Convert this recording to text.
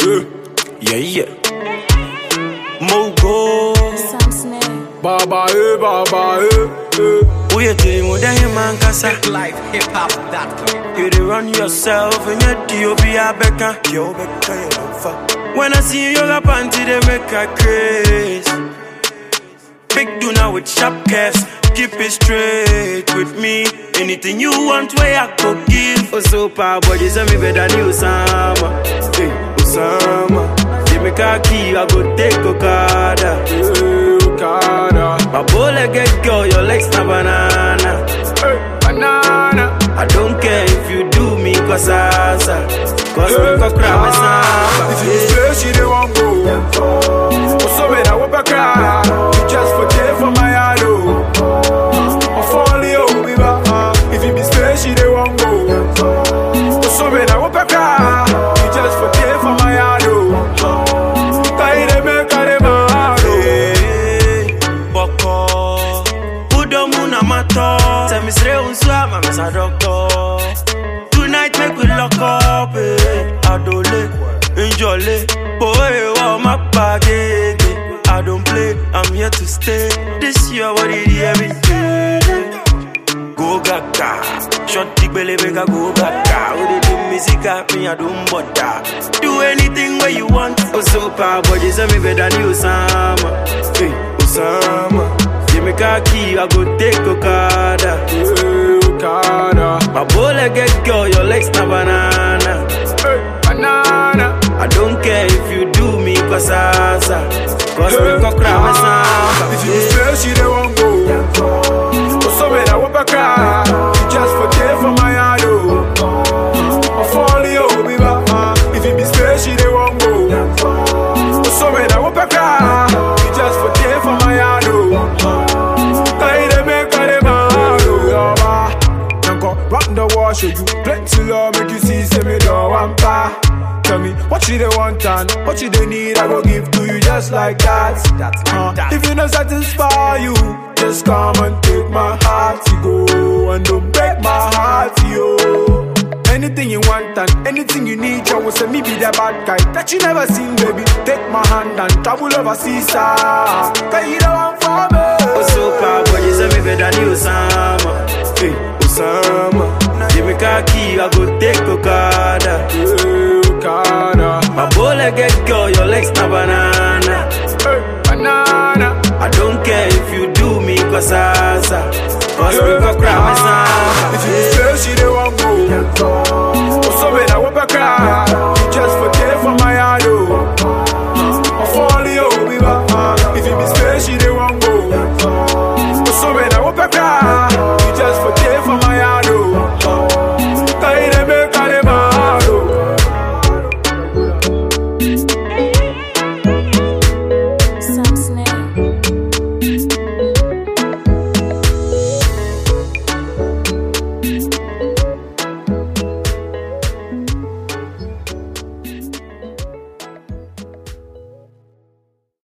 Yeah, yeah. Mogo. Sam Snare. Baba, eh, baba, eh, eh. Uye te mo den man kasa. Life hip hop doctor. You dey run yourself and your D.O.B. a beka. Yo, beka, you don't fuck. When I see you yoga panty, they make a craze. Big Duna with sharp curves. Keep it straight with me. Anything you want, where I could give. Oh, so power body, send me better than Osama. Hey, Osama. Give me khaki, I go take Okada. Hey, Okada. My bullet get girl, your legs na banana. Hey, banana. I don't care if you do me cause asa. Cause me go cry my samba. If you say she dey want go, oh so me that what cry. You just forget for my heart oh. I fall you be back. If you be say she dey want go, oh so me that what cry. You just forget for my heart oh. Tie them make her dem hard oh. Hey, Boko. Udo muna mato. Tell me sre unswa, mama sa doctor. Tonight make we lock up, eh. Adole, enjoy, boy, wow, my bagage. I don't play, I'm here to stay. This year, what it is every day. Go gaga, short dick belly make I go gaga. With the do music, me I don't bother. Do anything where you want. Oh, so power body, send me better than you, Osama. Hey, Osama. Give me khaki, I go take Okada. Hey, Okada, My bullet get girl, your legs na banana. hey, banana. I don't care if you do me cause asa. Cause me go cry my samba. If you say she dey want go, oh so me that what cry. You just forget for my heart oh. I fall you be back. If you be say she dey want go, oh so me that what cry. You just forget for my heart oh. Tie them make her dem hard oh. Yaba, Yanko, rock the wall show you plenty love make you see say me don't want pa. Tell me what you they want and what you they need, I go give to you just like that. Uh, if you not satisfy you, just come and take my heart, you go and don't break my heart, yo. Anything you want and anything you need, I will say me be the bad guy that you never seen, baby. Take my hand and travel overseas, ah. Cause you don't want for me. Oh, so power body, send me better than you, Osama. Hey, Osama. Give me khaki, I go take Okada. Hey, Okada, My bullet get girl, your legs na banana. hey, banana. I don't care if you do me cause asa. Cause me go cry my samba. If you say she dey want go, oh so me that what cry. You just forget for my heart oh. I fall you be back. If you be say she dey want go, oh so me that what cry.